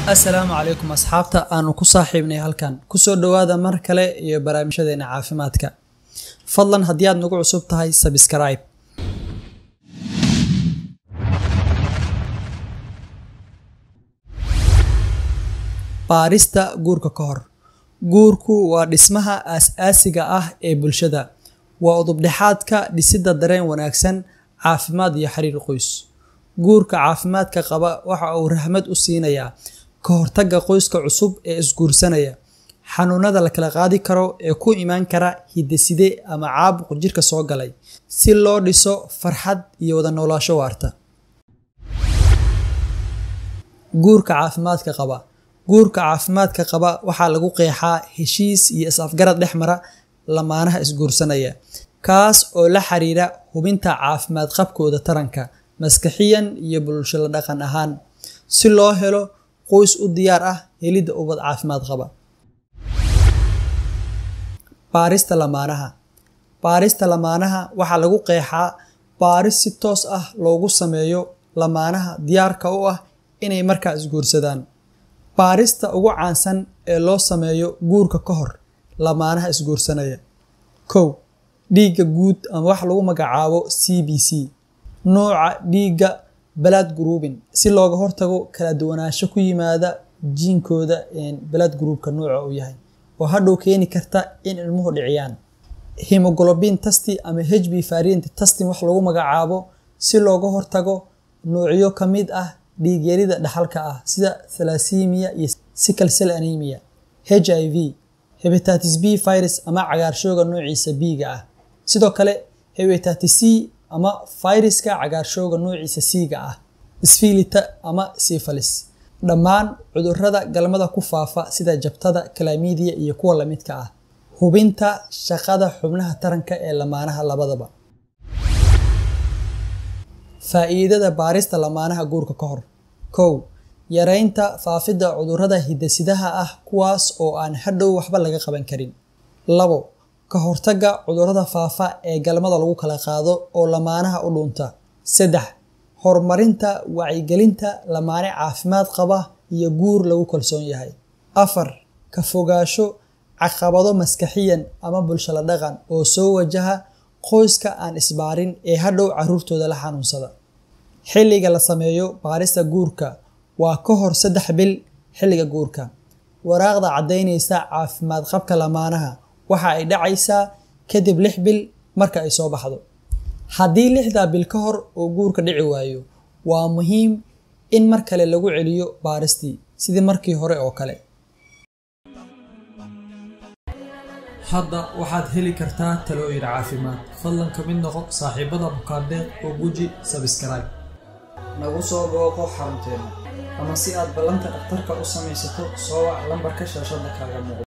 assalaamu calaykum asxaabta aanu ku saaxiibnay halkan kusoo dhowaada mar kale iyo barnaamijyadeena caafimaadka fadlan haddii aad nagu cusub tahay sabscribe baarista guurka ka hor guurku waa dhismaha aas-aasiga ah ee bulshada waa udubdhexaadka dhisidda dareen wanaagsan caafimaad iyo xiriir qoys guurka caafimaadka qaba waxa uu rahmad u siinayaa ka hortagga qoyska cusub ee isguursanaya xanuunada la kala qaadi karo ee ku imaan kara hidaside ama caabuq jirka soo galay si loo dhiso farxad iyo wada noolaasho waarta guurka caafimaadka qaba guurka caafimaadka qaba waxaa lagu qeexaa heshiis iyo is-afgarad dhex mara lamaanaha isguursanaya kaas oo la xiriira hubinta caafimaad qabkooda taranka maskaxiyan iyo bulsho la dhaqan ahaan si loo helo qoys u diyaar ah helidda ubad caafimaad qaba baarista lamaanaha baarista lamaanaha waxaa lagu qeexaa baaris si toos ah loogu sameeyo lamaanaha diyaarka u ah inay markaa isguursadaan baarista ugu caansan ee loo sameeyo guurka ka hor lamaanaha isguursanaya kow dhiigga guud ama wax lagu magacaabo c b c nooca dhiigga balad groubin si looga hortago kala duwanaansho ku yimaada jiinkooda balad groubka nooca uu yahay oo hadhow keeni karta in ilmuhu dhiciyaan hemoglobin tasti ama h b variant tastin wax lagu magacaabo si looga hortago noocyo ka mid ah dhiigyarida dhaxalka ah sida thalassemia iyo sickle cell anemia h i v hepatitis b virus ama cagaarshooga noociisa b-ga ah sidoo kale hepatitis c ama fayraska cagaarshooga noociisa c-ga ah sfilita ama sifalis dhammaan cudurrada galmada ku faafa sida jabtada kalamidiya iyo kuwa lamidka ah hubinta shaqada xubnaha taranka ee lamaanaha labadaba faa'iidada baarista lamaanaha guurka ka hor kow yareynta faafidda cudurrada hidasidaha ah kuwaas oo aan hadhow waxba laga qaban karin labo ka hortagga cudurrada faafa ee galmada lagu kala qaado oo lamaanaha u dhunta saddex horumarinta wacyigelinta lamaane caafimaad qaba iyo guur lagu kalsoon yahay afar ka fogaasho caqabado maskaxiyan ama bulsho la dhaqan oo soo wajaha qoyska aan isbaarin ee hadhow caruurtooda la xanuunsada xilliga la sameeyo baarista guurka waa ka hor saddex bil xilliga guurka waraaqda caddaynaysa caafimaad qabka lamaanaha waxa ay dhacaysaa kadib lix bil marka ay soo baxdo haddii lixdaa bil ka hor uu guurka dhici waayo waa muhiim in mar kale lagu celiyo baaristii sidii markii hore oo kale hadda waxaad heli kartaa talooyin caafimaad fadlan ka mid noqo saaxiibada bukaandeeq oo guji sabscribe nagu soo booqo xarunteena ama si aad ballanta dhakhtarka u samaysato soo wac lambarka shaashada kaaga muuqdo